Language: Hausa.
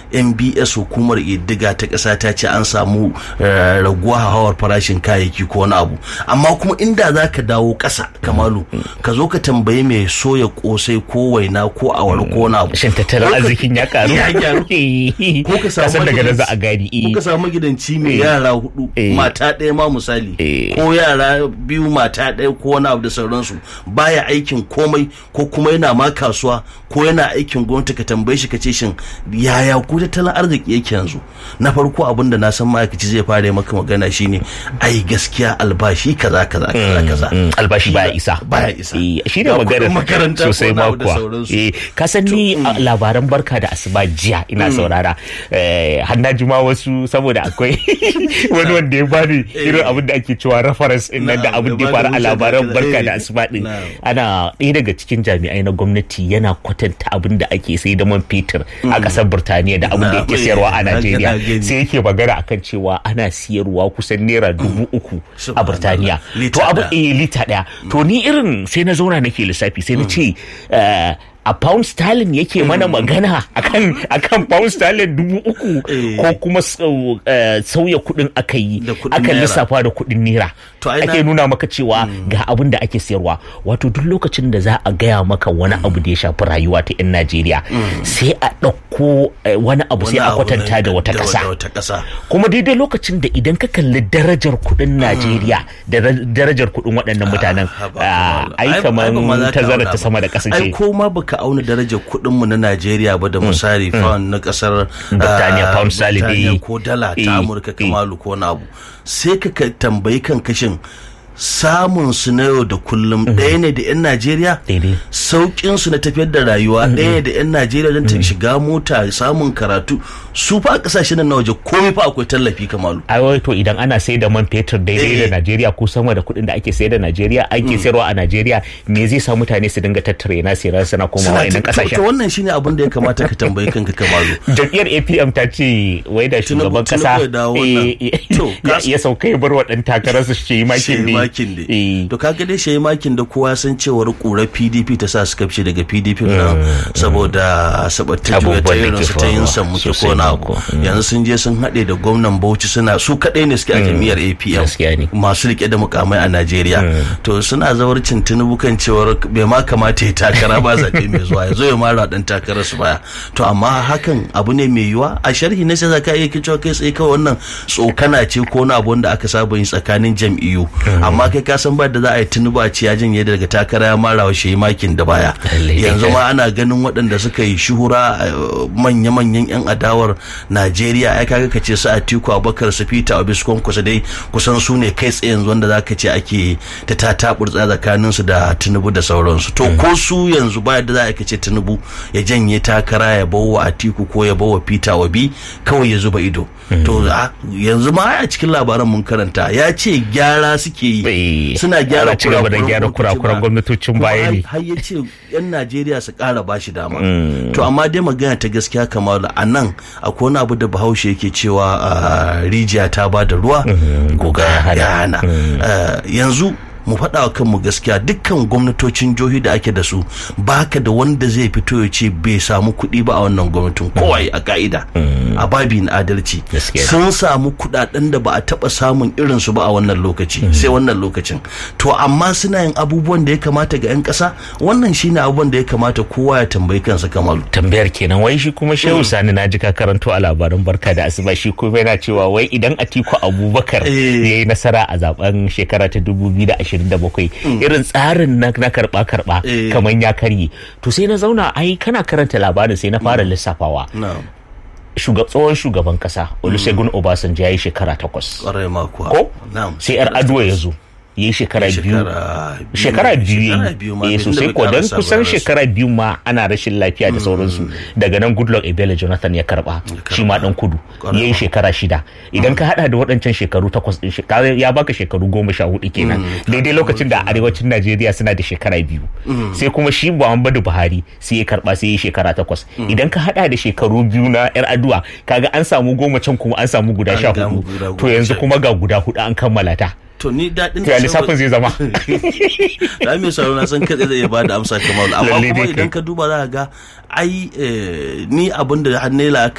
mbs hukumar iddiga ta ƙasa ta ce an samu raguwa hawar farashin kayayyaki ko wani abu amma kuma inda za ka dawo ƙasa kamalu ka zo ka tambayi mai soya kosai ko waina ko awara ko wani abu shin tattalin arzikin ya karu ya gyaru ko ka samu daga nan za a gani ko ka samu magidanci mai yara hudu mata ɗaya ma misali ko yara biyu mata ɗaya ko wani abu da sauransu baya aikin komai ko kuma yana ma kasuwa ko yana aikin gwamnati ka tambaye shi ka ce shin yaya ku tattalin arziki yake yanzu na farko abin da na san ma'aikaci zai fara maka magana shine ai gaskiya albashi kaza kaza kaza kaza albashi baya isa baya isa shi ne magana sosai ma kuwa ka san ni labaran barka da asuba jiya ina saurara har juma wasu saboda akwai wani wanda ya bani irin abin da ake cewa reference din nan da abin da ya faru a labaran barka da asuba din ana ɗaya daga cikin jami'ai na gwamnati yana kwatanta abin da ake sai da man fetur a ƙasar Burtaniya da abin da yake sayarwa a Najeriya sai yake magana akan cewa ana siyarwa kusan naira dubu uku a Burtaniya to abu eh lita ɗaya to ni irin sai na zauna nake lissafi sai na ce a pound sterling yake mana magana akan akan pound sterling dubu uku ko kuma sauya kudin aka yi aka lissafa da kudin naira ake nuna maka cewa ga abin da ake sayarwa wato duk lokacin da za a gaya maka wani abu da ya shafi rayuwa ta 'yan najeriya sai a ɗauko wani abu sai a kwatanta da wata ƙasa kuma daidai lokacin da idan ka kalli darajar kudin najeriya da darajar kudin waɗannan mutanen ai kamar tazara ta sama da ƙasa ce ka auna darajar kuɗin mu na Najeriya ba da misali pound na kasar Birtaniya pound sterling ko dala ta Amurka kamalu ko na abu sai ka tambayi kan kashin samun su na yau da kullum ɗaya ne da 'yan Najeriya sauƙin su na tafiyar da rayuwa ɗaya ne da 'yan Najeriya don ta shiga mota samun karatu su fa kasashen nan na waje komai fa akwai tallafi kamalu ai wai to idan ana sai da man fetur daidai da Najeriya ko sama da kuɗin da ake sayar da Najeriya ake sayarwa a Najeriya me zai sa mutane su dinga tattare na sayar sana komawa idan kasashen to wannan shine abin da ya kamata ka tambayi kanka kamalu jam'iyyar APM ta ce wai da shugaban kasa ya sauka ya bar wa dan takarar su shi makin ne makin ne to kaga dai shi makin da kowa san cewar kura PDP ta sa suka fice daga PDP nan saboda sabatta juya ta irin su ta yin san muke ko na abu yanzu sun je sun haɗe da gwamnan Bauchi suna su kaɗai ne suke a jam'iyyar APM masu rike da mukamai a Najeriya to suna zawarcin Tinubu kan cewar bai ma kamata ya takara ba zaɓe mai zuwa ya zo ya mara dan takarar su baya to amma hakan abu ne mai yiwa a sharhi na sai zaka iya cewa kai tsaye kawai wannan tsokana ce ko na abu wanda aka saba yin tsakanin jam'iyyu amma kai ka san ba da za a yi Tinubu a ce ya janye daga takara ya mara wa shi makin da baya yanzu ma ana ganin waɗanda suka yi shuhura manya-manyan 'yan adawar Najeriya ai kaga kace su Atiku Abubakar su Peter Obi su kusa dai kusan su ne kai tsaye yanzu wanda zaka ce ake ta tataburtsa tsakanin su da Tinubu da sauransu to ko su yanzu ba da za a ce Tinubu ya janye takara ya bawa Atiku ko ya bawa Peter Obi kawai ya zuba ido to yanzu ma a cikin labaran mun karanta ya ce gyara suke yi suna gyara ci gaba da gyara kurakuran gwamnatocin baya ne har ya ce yan Najeriya su kara bashi dama to amma dai magana ta gaskiya kamar a nan akwai wani abu da bahaushe yake cewa rijiya ta ba da ruwa goga ya hana yanzu mu faɗa wa kanmu gaskiya dukkan gwamnatocin jihohi da ake da su baka da wanda zai fito ya ce bai samu kuɗi ba a wannan gwamnatin kowai a ka'ida a babi na adalci sun samu kuɗaɗen da ba a taɓa samun irin su ba a wannan lokaci sai wannan lokacin to amma suna yin abubuwan da ya kamata ga 'yan ƙasa wannan shine abubuwan da ya kamata kowa ya tambayi kansa kamalu tambayar kenan wai shi kuma shehu sani na ji ka karanto a labarin barka da asuba shi kuma yana cewa wai idan atiku abubakar ya yi nasara a zaben shekara ta dubu biyu da ashirin 27 irin tsarin na karba karba kamar ya karye to sai na zauna ai kana karanta labarin sai na fara lissafawa tsohon shugaban kasa olusegun obasanjo ya yi shekara takwas ko sai yar aduwa ya zo ya yi shekara biyu shekara biyu ya sosai ko don kusan shekara biyu ma ana rashin lafiya da sauransu daga nan goodluck ebele jonathan ya karba shi ma dan kudu ya yi shekara shida idan ka hada da waɗancan shekaru takwas din ya baka shekaru goma sha hudu kenan daidai lokacin da arewacin najeriya suna da shekara biyu sai kuma shi muhammadu buhari sai ya karba sai ya yi shekara takwas idan ka hada da shekaru biyu na yar aduwa kaga an samu goma can kuma an samu guda sha hudu to yanzu kuma ga guda hudu an kammala ta to ni daɗin da lissafin zai zama da mai sauro na san kaɗai zai ba da amsa kamar amma kuma idan ka duba za ka ga ai ni abin da har la